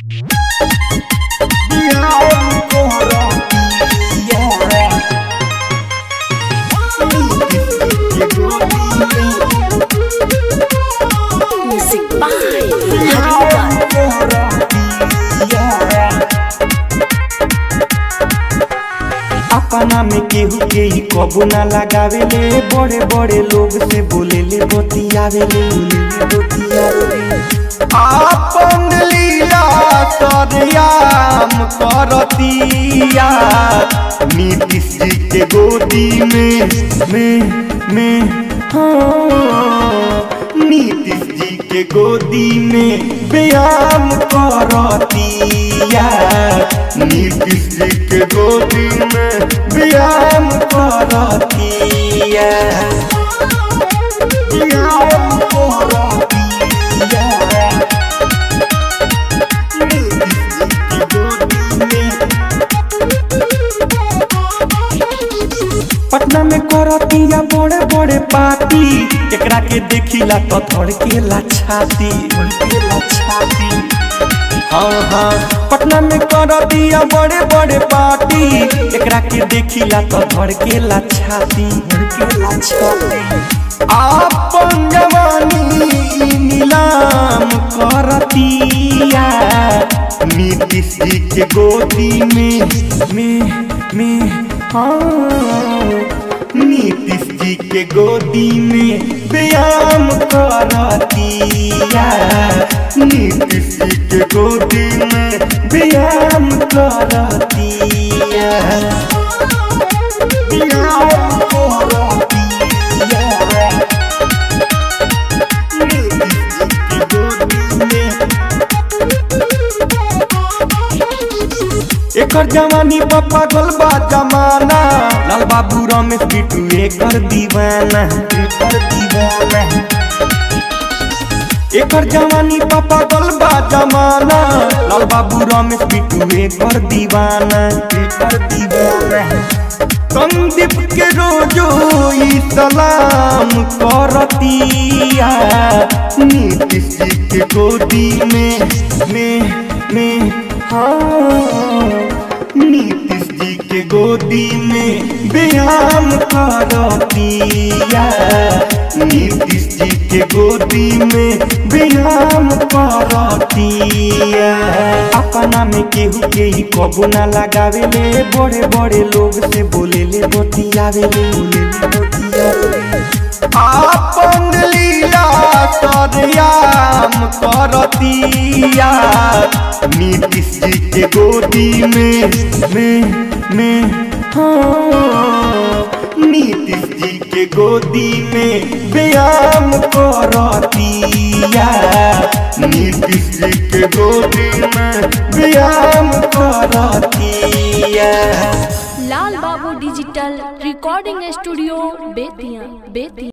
Music by Haruka. अपना में केहू के ही कबू ना लगावेले बड़े बड़े लोग से बोलेले बतियावेले बतियावेले आपन लीला सरयाम करतिया नीतीश जी के गोदी में में में हाँ नीतीश जी के गोदी में व्यायाम करतिया नीतीश जी के गोदी में व्यायाम करतिया व्यायाम करतिया नीतीश जी के गोदी में पटना में करतिया बड़े बड़े पार्टी एकरा के देखिला तो धड़केला छाती धड़केला छाती हाँ हाँ पटना में करतिया बड़े बड़े पार्टी एकरा के देखिला तो धड़केला छाती धड़केला छाती आपन जवानी नीलाम करतिया नीतीश जी के गोदी में में में हाँ नीतीश जी के गोदी में व्यायाम करतिया नीतीश जी के गोदी में व्यायाम करतिया व्यायाम करतिया नीतीश जी के गोदी में एकर जवानी पापा गलबा जमाना लाल बाबू रमेश बिटू एकर दीवाना एकर दीवाना एकर जवानी पापा गलबा जमाना लाल बाबू रमेश बिटू एकर दीवाना एकर दीवाना संदीप के रोजो ई सलाम करतिया नीतीश जी के गोदी में में में हाँ नीतीश जी के गोदी में व्यायाम करतिया नीतीश जी के गोदी में व्यायाम करतिया अपना में केहू के ही कबू ना लगावेले बड़े बड़े लोग से बोलेले बतियावेले बोलेले बतियावेले आपन लीला सरयाम करतिया नीतीश जी के गोदी में में में हाँ नीतीश जी के गोदी में व्यायाम करतिया नीतीश जी के गोदी में व्यायाम करतिया Lal Babu digital recording studio Bettiah Bettiah